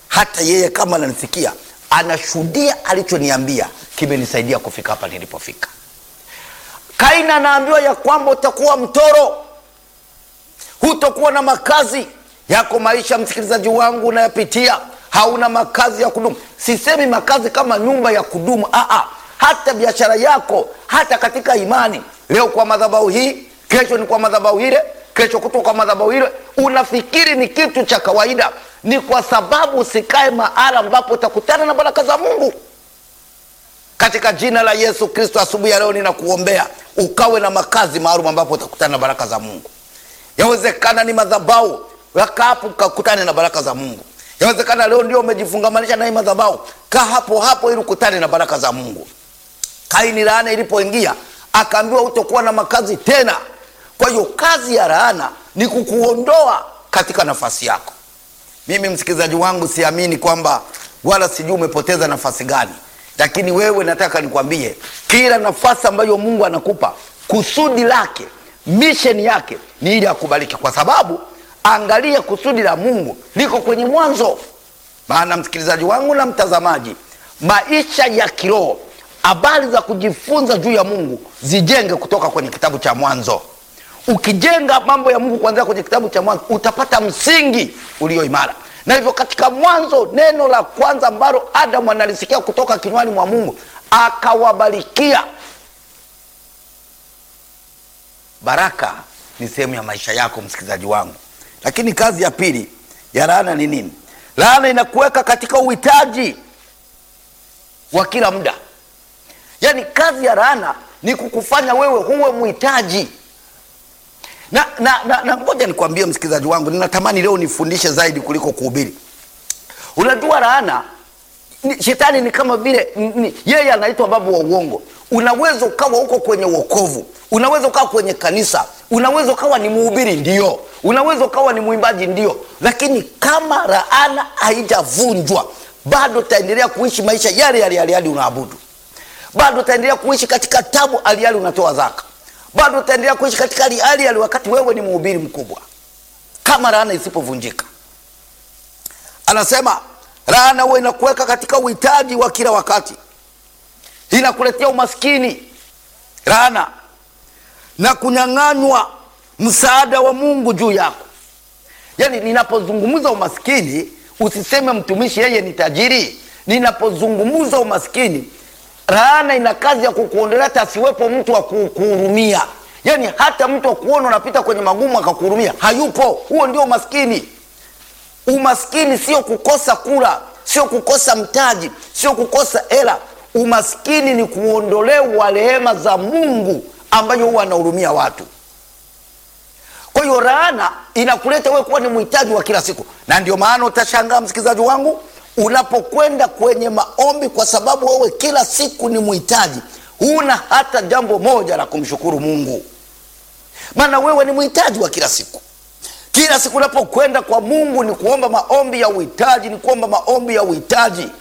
hata yeye kama ananisikia anashuhudia alichoniambia kimenisaidia kufika hapa nilipofika kaini anaambiwa ya kwamba utakuwa mtoro hutokuwa na makazi yako maisha msikilizaji wangu unayapitia hauna makazi ya kudumu sisemi makazi kama nyumba ya kudumu Aa, hata biashara yako hata katika imani leo kwa madhabahu hii kesho ni kwa madhabahu ile kesho kutoka kwa madhabahu ile unafikiri ni kitu cha kawaida ni kwa sababu usikae mahala ambapo utakutana na baraka za mungu katika jina la yesu kristo asubuhi ya leo ninakuombea ukawe na makazi maalum ambapo utakutana na baraka za mungu yawezekana ni madhabau waka hapo ukakutane na baraka za mungu yawezekana leo ndio umejifungamanisha na hii madhabau kaa hapo hapo ili ukutane na baraka za mungu kaini laana ilipoingia akaambiwa utokuwa na makazi tena kwa hiyo kazi ya laana ni kukuondoa katika nafasi yako mimi msikilizaji wangu siamini kwamba wala sijui umepoteza nafasi gani lakini wewe nataka nikwambie kila nafasi ambayo mungu anakupa kusudi lake misheni yake ni ili akubariki kwa sababu angalia kusudi la mungu liko kwenye mwanzo maana msikilizaji wangu na mtazamaji maisha ya kiroho habari za kujifunza juu ya mungu zijenge kutoka kwenye kitabu cha mwanzo ukijenga mambo ya mungu kuanzia kwenye kitabu cha mwanzo utapata msingi ulio imara na hivyo katika mwanzo neno la kwanza ambalo adamu analisikia kutoka kinywani mwa mungu akawabarikia baraka ni sehemu ya maisha yako msikilizaji wangu lakini kazi ya pili ya laana ni nini laana inakuweka katika uhitaji wa kila muda yaani kazi ya laana ni kukufanya wewe huwe mhitaji na na na, na ngoja nikwambie msikilizaji wangu ninatamani leo nifundishe zaidi kuliko kuhubiri unajua laana ni, shetani ni kama vile ni, yeye anaitwa babu wa uongo unaweza ukawa huko kwenye uokovu unaweza ukawa kwenye kanisa unaweza ukawa ni mhubiri ndio unaweza ukawa ni mwimbaji ndio lakini kama laana haijavunjwa bado utaendelea kuishi maisha yale yale yale yale unaabudu bado utaendelea kuishi katika tabu aliali unatoa zaka bado utaendelea kuishi katika hali hali hali wakati wewe ni mhubiri mkubwa kama laana isipovunjika anasema laana huwa inakuweka katika uhitaji wa kila wakati inakuletea umaskini laana na kunyang'anywa msaada wa mungu juu yako yaani ninapozungumza umaskini usiseme mtumishi yeye ni tajiri ninapozungumza umaskini laana ina kazi ya kukuondolea hata asiwepo mtu wa kukuhurumia yaani hata mtu akuona unapita kwenye magumu akakuhurumia hayupo huo ndio umaskini umaskini sio kukosa kula sio kukosa mtaji sio kukosa hela umaskini ni kuondolewa rehema za mungu ambayo huwa anahurumia watu kwa hiyo laana inakuleta wewe kuwa ni mhitaji wa kila siku na ndio maana utashangaa msikilizaji wangu unapokwenda kwenye maombi kwa sababu wewe kila siku ni mhitaji huna hata jambo moja la kumshukuru mungu maana wewe ni mhitaji wa kila siku kila siku unapokwenda kwa mungu ni kuomba maombi ya uhitaji ni kuomba maombi ya uhitaji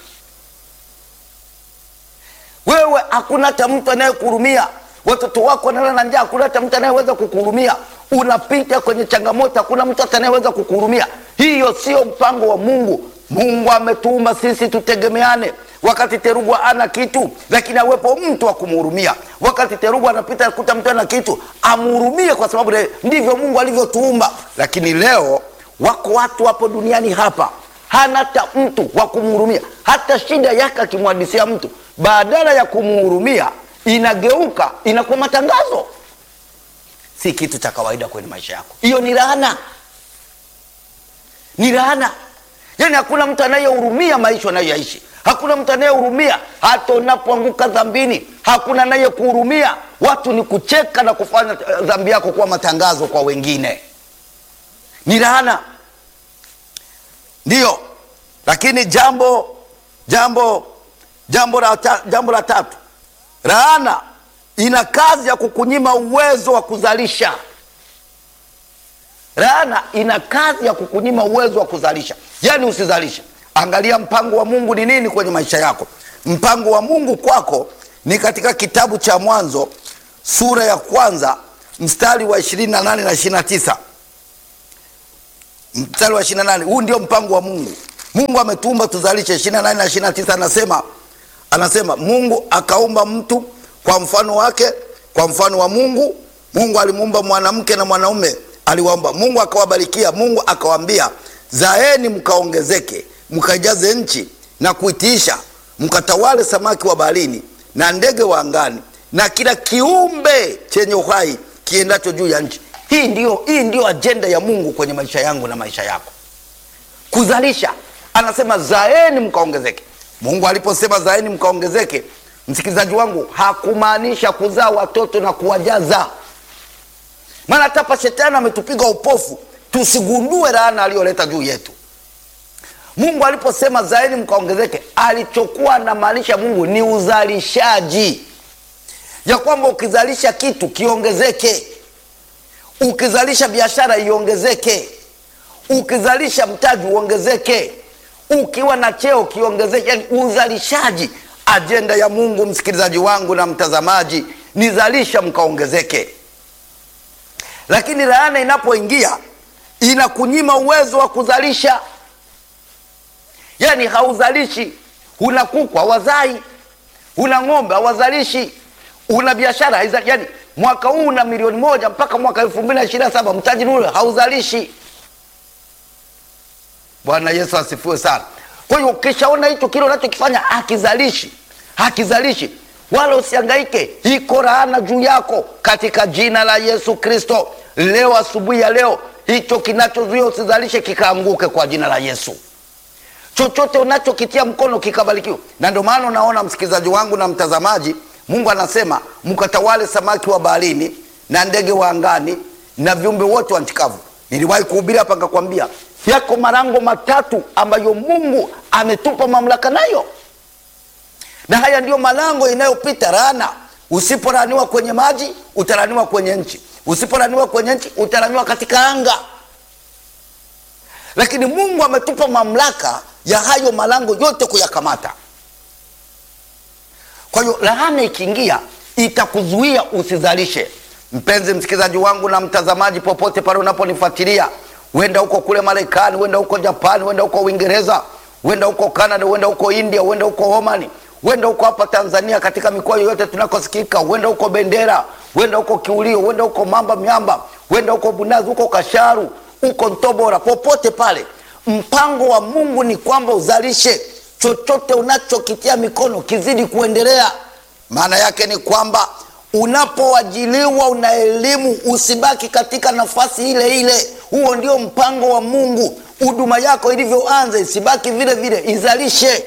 wewe hakuna hata mtu anayekuhurumia watoto wako wanalala na njaa hakuna hata mtu anayeweza kukuhurumia unapita kwenye changamoto hakuna mtu hata anayeweza kukuhurumia hiyo sio mpango wa mungu mungu ametuumba sisi tutegemeane wakati terugwa ana kitu lakini awepo mtu wa kumhurumia wakati terugwa anapita kuta mtu ana kitu amhurumie kwa sababu le, ndivyo mungu alivyotuumba lakini leo wako watu hapo duniani hapa hana hata mtu wa kumhurumia hata shida yake akimwadisia mtu badala ya kumhurumia inageuka inakuwa matangazo si kitu cha kawaida kwenye maisha yako hiyo ni laana ni laana yaani hakuna mtu anayehurumia maisha anayoyaishi hakuna mtu anayehurumia hata unapoanguka dhambini hakuna anayekuhurumia watu ni kucheka na kufanya dhambi yako kuwa matangazo kwa wengine ni laana ndiyo lakini jambo jambo jambo la, ta, jambo la tatu laana ina kazi ya kukunyima uwezo wa kuzalisha laana ina kazi ya kukunyima uwezo wa kuzalisha yaani usizalishe angalia mpango wa mungu ni nini kwenye maisha yako mpango wa mungu kwako ni katika kitabu cha mwanzo sura ya kwanza mstari wa 28 na 29 mstari wa 28 huu ndio mpango wa mungu mungu ametuumba tuzalishe ishirina nane na ishirina tisa anasema anasema mungu akaumba mtu kwa mfano wake kwa mfano wa mungu mungu alimuumba mwanamke na mwanaume aliwaumba mungu akawabarikia mungu akawaambia zaeni mkaongezeke mkajaze nchi na kuitiisha mkatawale samaki wa baharini na ndege wa angani na kila kiumbe chenye uhai kiendacho juu ya nchi hii ndio, hii ndio ajenda ya mungu kwenye maisha yangu na maisha yako kuzalisha anasema zaeni mkaongezeke mungu aliposema zaeni mkaongezeke msikilizaji wangu hakumaanisha kuzaa watoto na kuwajaza maana hata hapa shetani ametupiga upofu tusigundue laana aliyoleta juu yetu mungu aliposema zaeni mkaongezeke alichokuwa anamaanisha mungu ni uzalishaji ya kwamba ukizalisha kitu kiongezeke ukizalisha biashara iongezeke ukizalisha mtaji uongezeke ukiwa na cheo kiongezeke yani uzalishaji ajenda ya mungu msikilizaji wangu na mtazamaji ni zalisha mkaongezeke lakini laana inapoingia inakunyima uwezo wa kuzalisha yaani hauzalishi una kuku hawazai una ng'ombe hawazalishi una biashara haiza- yaani mwaka huu una milioni moja mpaka mwaka elfu mbili na ishirini na saba mtaji ule hauzalishi bwana yesu asifiwe sana kwa hiyo ukishaona hicho kile unachokifanya hakizalishi hakizalishi wala usiangaike iko laana juu yako katika jina la yesu kristo leo asubuhi ya leo hicho kinachozuia usizalishe kikaanguke kwa jina la yesu chochote unachokitia mkono kikabarikiwa na ndio maana unaona msikilizaji wangu na mtazamaji mungu anasema mkatawale samaki wa baharini na ndege wa angani na viumbe wote wa nchi kavu niliwahi kuhubiri hapa nikakwambia yako marango matatu ambayo mungu ametupa mamlaka nayo na haya ndiyo malango inayopita laana usiporaniwa kwenye maji utaraniwa kwenye nchi usiporaniwa kwenye nchi utaraniwa katika anga lakini mungu ametupa mamlaka ya hayo malango yote kuyakamata kwa hiyo laana ikiingia itakuzuia usizalishe mpenzi msikilizaji wangu na mtazamaji popote pale unaponifuatilia huenda huko kule marekani huenda huko japani huenda huko uingereza huenda huko canada huenda huko india huenda huko omani huenda huko hapa tanzania katika mikoa yoyote tunakosikika huenda huko bendera huenda huko kiulio huenda huko mamba miamba huenda huko bunazi huko kasharu huko ntobora popote pale mpango wa mungu ni kwamba uzalishe chochote unachokitia mikono kizidi kuendelea maana yake ni kwamba unapoajiliwa una elimu usibaki katika nafasi ile ile huo ndio mpango wa mungu huduma yako ilivyoanza isibaki vile vile izalishe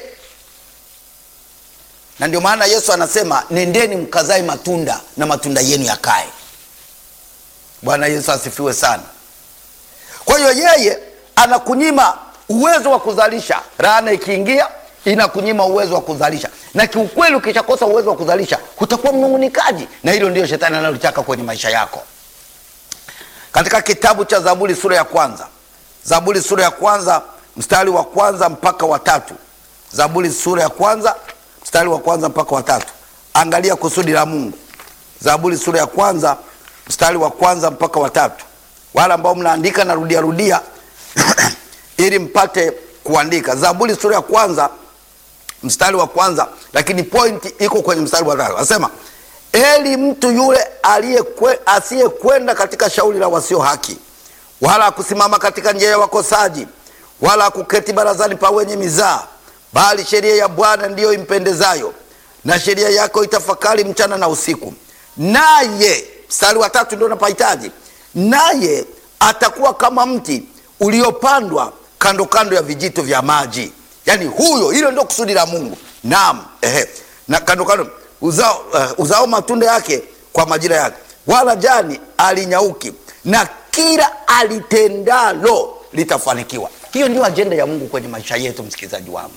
na ndio maana yesu anasema nendeni mkazae matunda na matunda yenu yakae bwana yesu asifiwe sana kwa hiyo yeye anakunyima uwezo wa kuzalisha laana ikiingia inakunyima uwezo wa kuzalisha na kiukweli ukishakosa uwezo wa kuzalisha utakuwa mnung'unikaji na hilo ndio shetani analotaka kwenye maisha yako katika kitabu cha zaburi sura ya kwanza zaburi sura ya kwanza mstari wa kwanza mpaka watatu zaburi sura ya kwanza mstari wa kwanza mpaka watatu angalia kusudi la mungu zaburi sura ya kwanza mstari wa kwanza mpaka watatu wale ambao mnaandika narudia rudia ili mpate kuandika zaburi sura ya kwanza mstari wa kwanza lakini pointi iko kwenye mstari wa tatu anasema eli mtu yule aliyekwe- asiyekwenda katika shauri la wasio haki wala kusimama katika njia ya wakosaji wala kuketi barazani pa wenye mizaa bali sheria ya bwana ndiyo impendezayo na sheria yako itafakari mchana na usiku naye mstari wa tatu ndio napahitaji naye atakuwa kama mti uliopandwa kando kando ya vijito vya maji yaani huyo hilo ndio kusudi la mungu naam ehe. na kando kando uzao, uh, uzao matunda yake kwa majira yake wala jani alinyauki na kila alitendalo litafanikiwa hiyo ndio ajenda ya mungu kwenye maisha yetu msikilizaji wangu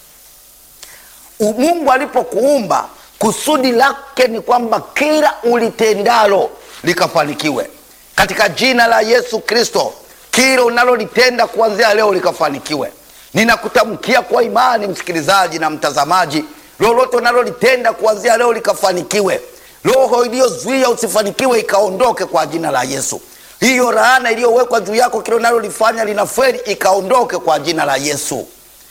U- mungu alipokuumba kusudi lake ni kwamba kila ulitendalo likafanikiwe katika jina la yesu kristo kila unalolitenda kuanzia leo likafanikiwe ninakutamkia kwa imani msikilizaji na mtazamaji lolote unalolitenda kuanzia leo likafanikiwe roho iliyozuia usifanikiwe ikaondoke kwa jina la yesu hiyo laana iliyowekwa juu yako kile unalolifanya linaferi ikaondoke kwa jina la yesu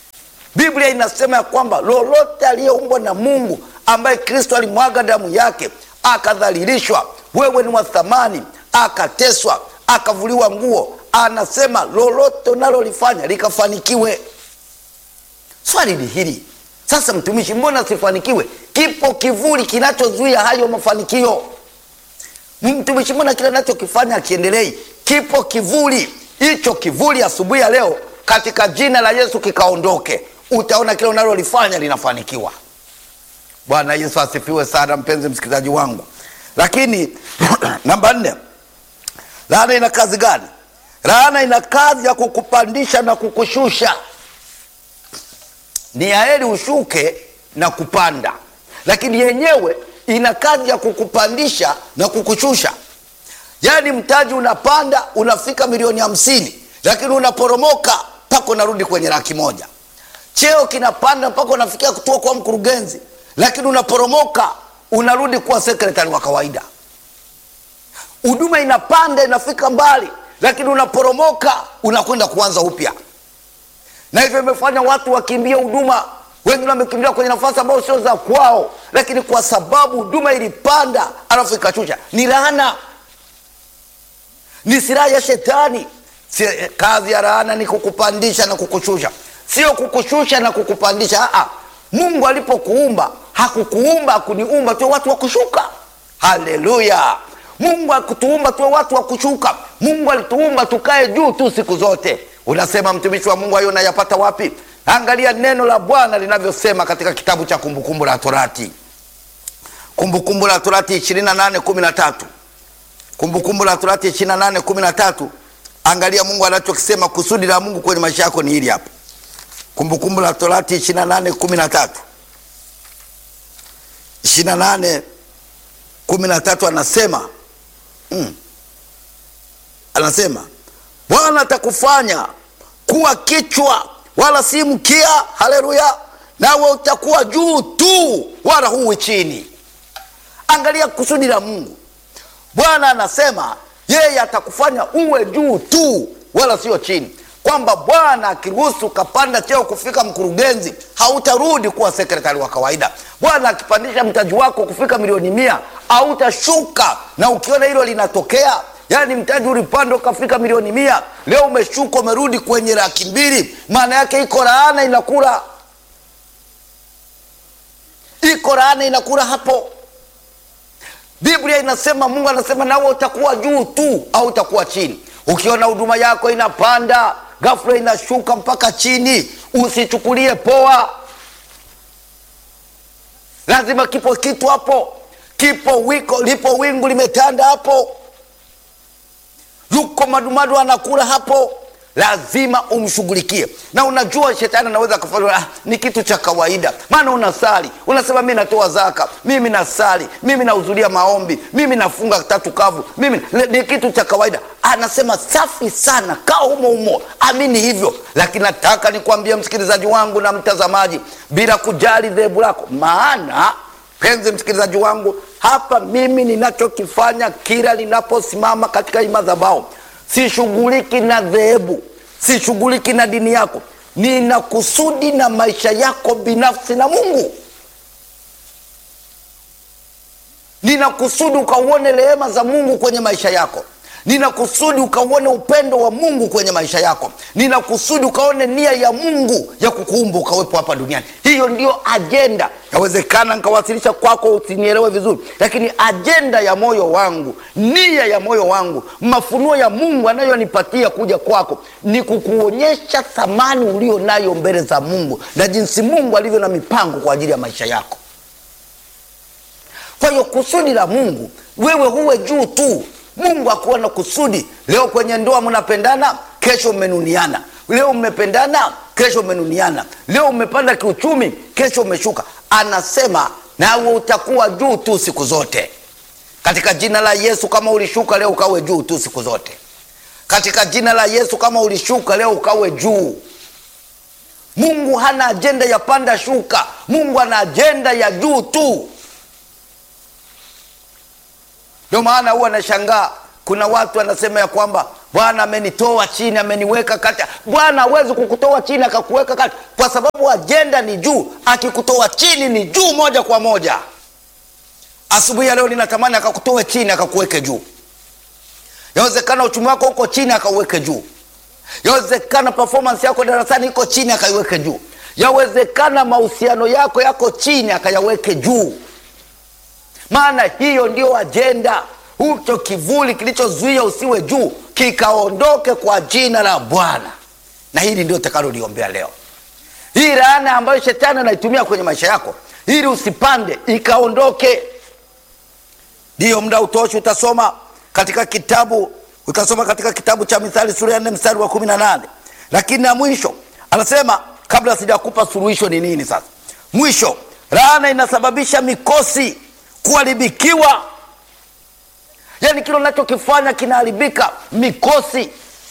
biblia inasema ya kwamba lolote aliyeumbwa na mungu ambaye kristo alimwaga damu yake akadhalilishwa wewe ni wa thamani akateswa akavuliwa nguo anasema lolote unalolifanya likafanikiwe swali ni hili sasa mtumishi mbona sifanikiwe kipo kivuli kinachozuia hayo mafanikio mtumishi mbona kile anachokifanya akiendelei kipo kivuli hicho kivuli asubuhi ya leo katika jina la yesu kikaondoke utaona kile unalolifanya linafanikiwa bwana yesu asifiwe sana mpenzi msikilizaji wangu lakini namba nne laana ina kazi gani laana ina kazi ya kukupandisha na kukushusha ni heri ushuke na kupanda lakini yenyewe ina kazi ya kukupandisha na kukushusha yaani mtaji unapanda unafika milioni hamsini lakini unaporomoka mpaka unarudi kwenye laki moja cheo kinapanda mpaka unafikia kutua kuwa mkurugenzi lakini unaporomoka unarudi kuwa sekretari wa kawaida huduma inapanda inafika mbali lakini unaporomoka unakwenda kuanza upya na hivyo imefanya watu wakimbia huduma wengine wamekimbia kwenye nafasi ambayo sio za kwao lakini kwa sababu huduma ilipanda alafu ikashusha ni laana ni silaha ya shetani si, kazi ya laana ni kukupandisha na kukushusha sio kukushusha na kukupandisha Aa, mungu alipokuumba hakukuumba akuniumba tuwe watu wa kushuka haleluya mungu akutuumba tuwe watu wa kushuka mungu alituumba tukae juu tu siku zote unasema mtumishi wa mungu hayo unayapata wapi angalia neno la bwana linavyosema katika kitabu cha kumbukumbu la torati kumbukumbu la torati 2813 kumbukumbu la torati 2813 angalia mungu anachokisema kusudi la mungu kwenye maisha yako ni hili hapa kumbukumbu la torati 2813 28 13 anasema mm, anasema bwana atakufanya kuwa kichwa wala si mkia haleluya nawe utakuwa juu tu wala huwi chini angalia kusudi la mungu bwana anasema yeye atakufanya uwe juu tu wala sio chini kwamba bwana akiruhusu ukapanda cheo kufika mkurugenzi hautarudi kuwa sekretari wa kawaida bwana akipandisha mtaji wako kufika milioni mia hautashuka na ukiona hilo linatokea yaani mtaji ulipanda ukafika milioni mia leo umeshuka umerudi kwenye laki mbili maana yake iko laana inakula iko laana inakula hapo biblia inasema mungu anasema nawe utakuwa juu tu au utakuwa chini ukiona huduma yako inapanda ghafla inashuka mpaka chini usichukulie poa lazima kipo kitu hapo kipo wiko lipo wingu limetanda hapo yuko madumadu anakula hapo lazima umshughulikie na unajua shetani anaweza kufanya ah, ni kitu cha kawaida maana unasali unasema mi natoa zaka mimi nasali mimi nahudhuria maombi mimi nafunga tatu kavu mimi ni kitu cha kawaida anasema safi sana kaa humo humo amini hivyo lakini nataka nikwambie msikilizaji wangu na mtazamaji bila kujali dhehebu lako maana penzi msikilizaji wangu hapa mimi ninachokifanya kila ninaposimama katika hii madhabahu sishughuliki na dhehebu sishughuliki na dini yako nina kusudi na maisha yako binafsi na mungu nina kusudi ukauone rehema za mungu kwenye maisha yako nina kusudi ukauone upendo wa mungu kwenye maisha yako nina kusudi ukaone nia ya mungu ya kukuumba ukawepo hapa duniani hiyo ndio ajenda yawezekana nikawasilisha kwako usinielewe vizuri lakini ajenda ya moyo wangu nia ya moyo wangu mafunuo ya mungu anayonipatia kuja kwako ni kukuonyesha thamani ulio nayo mbele za mungu na jinsi mungu alivyo na mipango kwa ajili ya maisha yako kwa hiyo kusudi la mungu wewe huwe juu tu mungu akuwa na kusudi leo kwenye ndoa mnapendana kesho mmenuniana leo mmependana kesho mmenuniana leo umepanda kiuchumi kesho umeshuka anasema nawe utakuwa juu tu siku zote katika jina la yesu kama ulishuka leo ukawe juu tu siku zote katika jina la yesu kama ulishuka leo ukawe juu mungu hana ajenda ya panda shuka mungu ana ajenda ya juu tu ndio maana huwa anashangaa kuna watu wanasema ya kwamba bwana amenitoa chini ameniweka kati bwana hawezi kukutoa chini akakuweka kati kwa sababu ajenda ni juu akikutoa chini ni juu moja kwa moja asubuhi ya leo ninatamani akakutoe chini akakuweke juu yawezekana uchumi wako uko chini akauweke juu yawezekana performance yako darasani iko chini akaiweke juu yawezekana mahusiano yako yako chini akayaweke juu maana hiyo ndio ajenda hicho kivuli kilichozuia usiwe juu kikaondoke kwa jina la bwana na hili ndio takaloliombea leo hii laana ambayo shetani anaitumia kwenye maisha yako ili usipande ikaondoke ndiyo muda utoshi utasoma katika kitabu utasoma katika kitabu cha mithali sura ya nne mstari wa kumi na nane lakini na mwisho anasema kabla sijakupa suluhisho ni nini sasa mwisho laana inasababisha mikosi kuharibikiwa yaani kile unachokifanya kinaharibika mikosi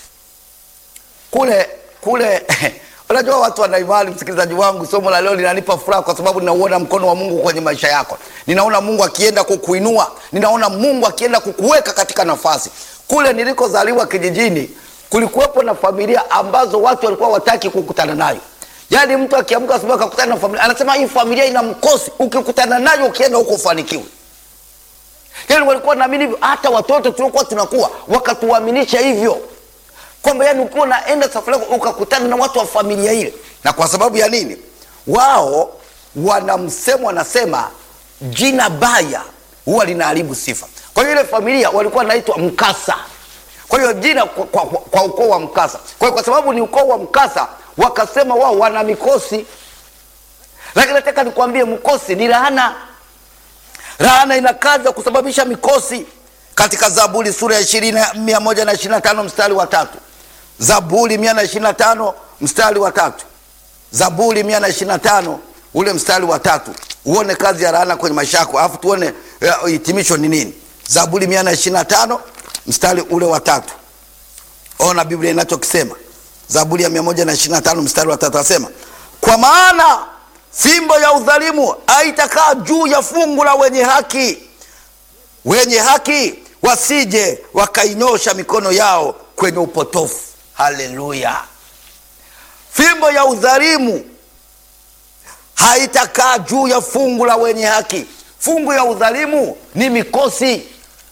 kule kule unajua watu wanaimani msikilizaji wangu somo la leo linanipa furaha kwa sababu ninauona mkono wa mungu kwenye maisha yako ninaona mungu akienda kukuinua ninaona mungu akienda kukuweka katika nafasi kule nilikozaliwa kijijini kulikuwepo na familia ambazo watu walikuwa wataki kukutana nayo yaani mtu akiamka asubuhi akakutana na familia anasema hii familia ina mkosi ukikutana nayo ukienda huko ufanikiwe yaani walikuwa naamini hivyo hata watoto tuliokuwa tunakuwa wakatuaminisha hivyo kwamba yani ukiwa unaenda safari yako ukakutana na watu wa familia ile na kwa sababu ya nini wao wana msemo wanasema jina baya huwa linaharibu sifa kwa hiyo ile familia walikuwa wanaitwa mkasa kwa hiyo jina kwa, kwa, kwa, kwa ukoo wa mkasa kwa hiyo kwa sababu ni ukoo wa mkasa wakasema wao wana mikosi lakini nataka nikwambie mkosi ni laana laana ina kazi ya kusababisha mikosi katika zaburi sura ya ishirini mia moja na ishiri na tano mstari wa tatu zaburi mia na ishiri na tano mstari wa tatu zaburi mia na ishiri na tano ule mstari wa tatu uone kazi ya laana kwenye maisha yako alafu tuone uh, hitimisho ni nini zaburi mia na ishiri na tano mstari ule wa tatu ona biblia inachokisema zaburi ya mia moja na ishiri na tano mstari wa tatu asema kwa maana fimbo ya udhalimu haitakaa juu ya fungu la wenye haki wenye haki wasije wakainyosha mikono yao kwenye upotofu haleluya fimbo ya udhalimu haitakaa juu ya fungu la wenye haki fungu ya udhalimu ni mikosi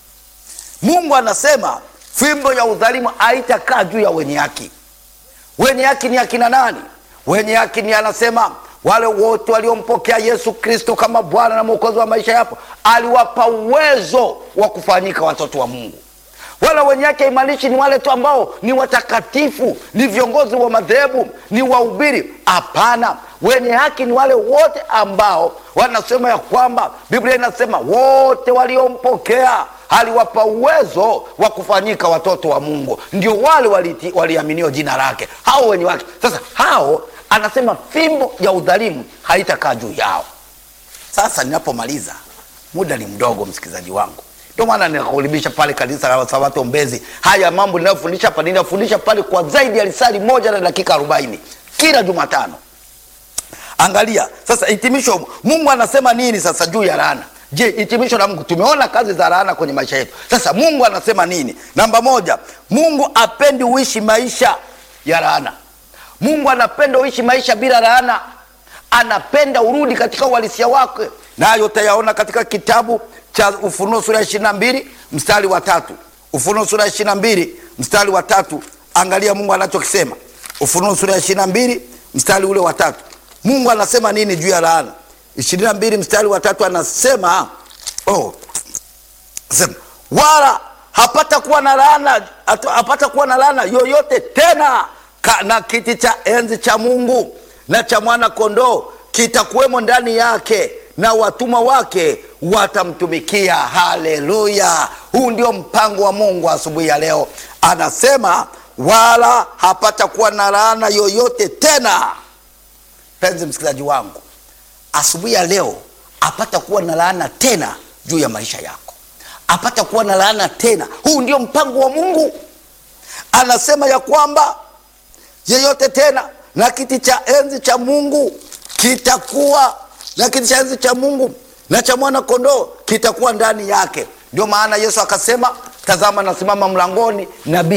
mungu anasema fimbo ya udhalimu haitakaa juu ya wenye haki wenye haki ni akina nani wenye haki ni anasema wale wote waliompokea yesu kristo kama bwana na mwokozi wa maisha yapo aliwapa uwezo wa kufanyika watoto wa mungu wala wenye haki haimaanishi ni wale tu ambao ni watakatifu ni viongozi wa madhehebu ni wahubiri hapana wenye haki ni wale wote ambao wanasema ya kwamba biblia inasema wote waliompokea aliwapa uwezo wa kufanyika watoto wa mungu ndio wale waliti- waliaminio jina lake hao wenye haki sasa hao anasema fimbo ya udhalimu haitakaa juu yao sasa ninapomaliza muda ni mdogo msikilizaji wangu ndio maana nikakuribisha pale kanisa la sabato mbezi haya mambo ninayofundisha hapa ninafundisha pale kwa zaidi ya lisali moja na dakika arobaini kila jumatano angalia sasa hitimisho mungu anasema nini sasa juu ya laana je hitimisho la mungu tumeona kazi za laana kwenye maisha yetu sasa mungu anasema nini namba moja mungu apendi uishi maisha ya laana mungu anapenda uishi maisha bila laana anapenda urudi katika uhalisia wake nayo utayaona katika kitabu cha ufunuo sura ya ishiri na mbili mstari wa tatu ufunuo sura ya ishiri na mbili mstari wa tatu angalia mungu anachokisema ufunuo sura ya ishiri na mbili mstari ule wa tatu mungu anasema nini juu ya laana ishirini na mbili mstari wa tatu anasema oh, sema wala hapata kuwa na laana hata- hapata kuwa na laana yoyote tena ka, na kiti cha enzi cha mungu na cha mwana kondoo kitakuwemo ndani yake na watumwa wake watamtumikia haleluya huu ndio mpango wa mungu asubuhi ya leo anasema wala hapata kuwa na laana yoyote tena penzi msikilizaji wangu asubuhi ya leo apata kuwa na laana tena juu ya maisha yako apata kuwa na laana tena huu ndio mpango wa mungu anasema ya kwamba yeyote tena na kiti cha enzi cha mungu kitakuwa na kiti cha enzi cha mungu na cha mwana kondoo kitakuwa ndani yake ndio maana yesu akasema tazama nasimama mlangoni na bisha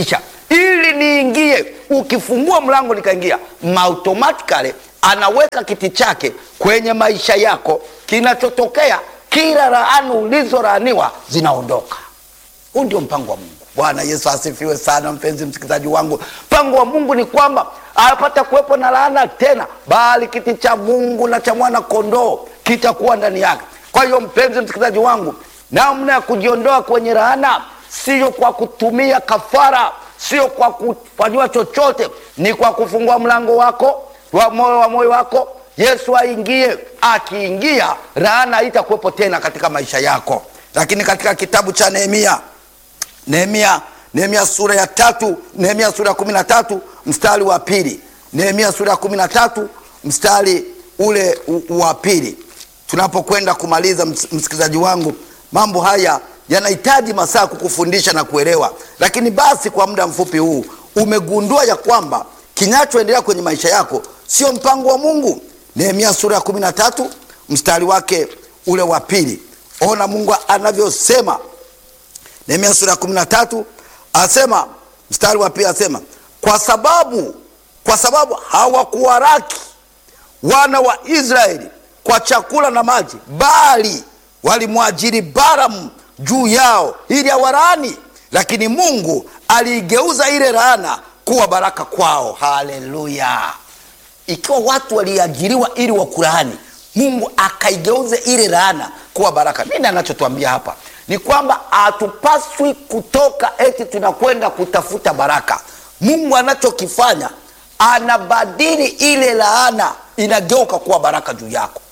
ili niingie. Ukifungua mlango nikaingia, automatically anaweka kiti chake kwenye maisha yako. Kinachotokea, kila laana ulizolaaniwa zinaondoka. Huu ndio mpango wa Mungu. Bwana Yesu asifiwe sana, mpenzi msikilizaji wangu. Mpango wa Mungu ni kwamba hapata kuwepo na laana tena, bali kiti cha Mungu na cha mwana kondoo kitakuwa ndani yake. Kwa hiyo, mpenzi msikilizaji wangu, namna ya kujiondoa kwenye laana sio kwa kutumia kafara, sio kwa kufanyiwa chochote, ni kwa kufungua mlango wako wa moyo wa moyo wako, Yesu aingie. Akiingia, laana haitakuwepo tena katika maisha yako. Lakini katika kitabu cha Nehemia Nehemia Nehemia sura ya tatu Nehemia sura ya kumi na tatu mstari wa pili Nehemia sura ya kumi na tatu mstari ule wa pili Tunapokwenda kumaliza, msikilizaji wangu, mambo haya yanahitaji masaa kukufundisha na kuelewa, lakini basi kwa muda mfupi huu umegundua ya kwamba kinachoendelea kwenye maisha yako sio mpango wa Mungu. Nehemia sura ya kumi na tatu mstari wake ule wa pili, ona Mungu anavyosema Nehemia sura ya kumi na tatu asema mstari wa pili asema, kwa sababu kwa sababu hawakuwaraki wana wa Israeli kwa chakula na maji, bali walimwajiri Balamu juu yao ili awalaani, lakini Mungu aliigeuza ile laana kuwa baraka kwao. Haleluya! Ikiwa watu waliajiriwa ili wakulaani, Mungu akaigeuza ile laana kuwa baraka. Nini anachotuambia hapa ni kwamba hatupaswi kutoka eti tunakwenda kutafuta baraka. Mungu anachokifanya anabadili ile laana, inageuka kuwa baraka juu yako.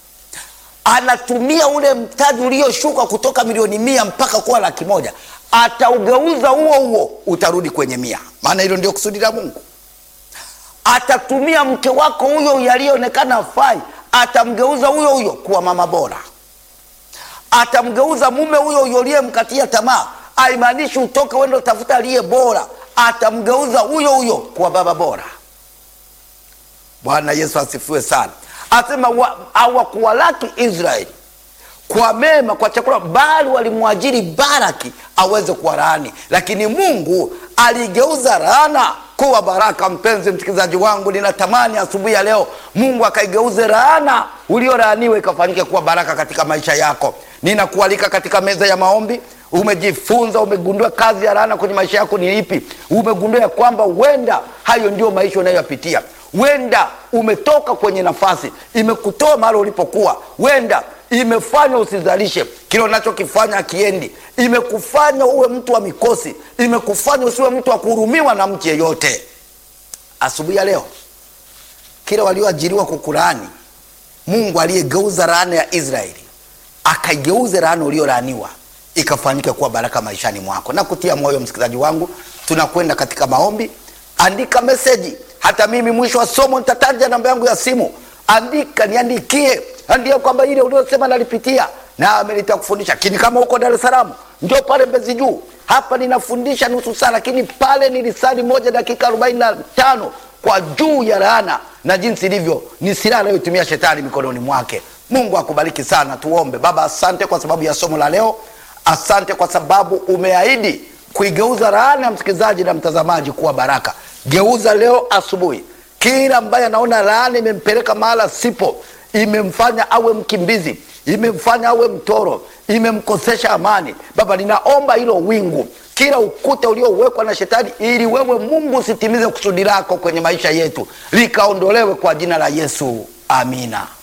Anatumia ule mtaji ulioshuka kutoka milioni mia mpaka kuwa laki moja, ataugeuza huo huo, utarudi kwenye mia, maana hilo ndio kusudi la Mungu. Atatumia mke wako huyo yaliyoonekana afai, atamgeuza huyo huyo kuwa mama bora atamgeuza mume huyo huyo uliyemkatia tamaa, haimaanishi utoke uende utafuta aliye bora. Atamgeuza huyo huyo kuwa baba bora. Bwana Yesu asifiwe sana. Asema hawakuwalaki Israeli kwa mema, kwa chakula, bali walimwajiri Baraki aweze kuwalaani, lakini Mungu aligeuza laana kuwa baraka. Mpenzi msikilizaji wangu, ninatamani asubuhi ya leo Mungu akaigeuze laana uliolaaniwa ikafanyike kuwa baraka katika maisha yako. Ninakualika katika meza ya maombi. Umejifunza, umegundua kazi ya laana kwenye maisha yako ni ipi? Umegundua ya kwamba huenda hayo ndio maisha unayoyapitia. Huenda umetoka kwenye nafasi, imekutoa mahali ulipokuwa. Huenda imefanya usizalishe kile unachokifanya akiendi, imekufanya uwe mtu wa mikosi, imekufanya usiwe mtu wa kuhurumiwa na mtu yeyote. Asubuhi ya leo, kile walioajiriwa kukulaani, Mungu aliyegeuza laana ya Israeli akaigeuza laana uliolaaniwa ikafanyika kuwa baraka maishani mwako. Na kutia moyo msikilizaji wangu, tunakwenda katika maombi. Andika meseji, hata mimi mwisho wa somo nitataja namba yangu ya simu. Andika, niandikie, andika kwamba ile uliosema nalipitia nami nitakufundisha. Lakini kama uko Dar es Salaam, ndio pale Mbezi Juu. Hapa ninafundisha nusu saa, lakini pale ni lisali moja dakika arobaini na tano kwa juu ya laana na jinsi ilivyo ni silaha anayotumia shetani mikononi mwake. Mungu akubariki sana. Tuombe. Baba, asante kwa sababu ya somo la leo. Asante kwa sababu umeahidi kuigeuza laana ya msikilizaji na mtazamaji kuwa baraka. Geuza leo asubuhi, kila ambaye anaona laana imempeleka mahala sipo, imemfanya awe mkimbizi, imemfanya awe mtoro, imemkosesha amani. Baba, ninaomba hilo wingu, kila ukuta uliowekwa na shetani, ili wewe Mungu usitimize kusudi lako kwenye maisha yetu, likaondolewe kwa jina la Yesu, amina.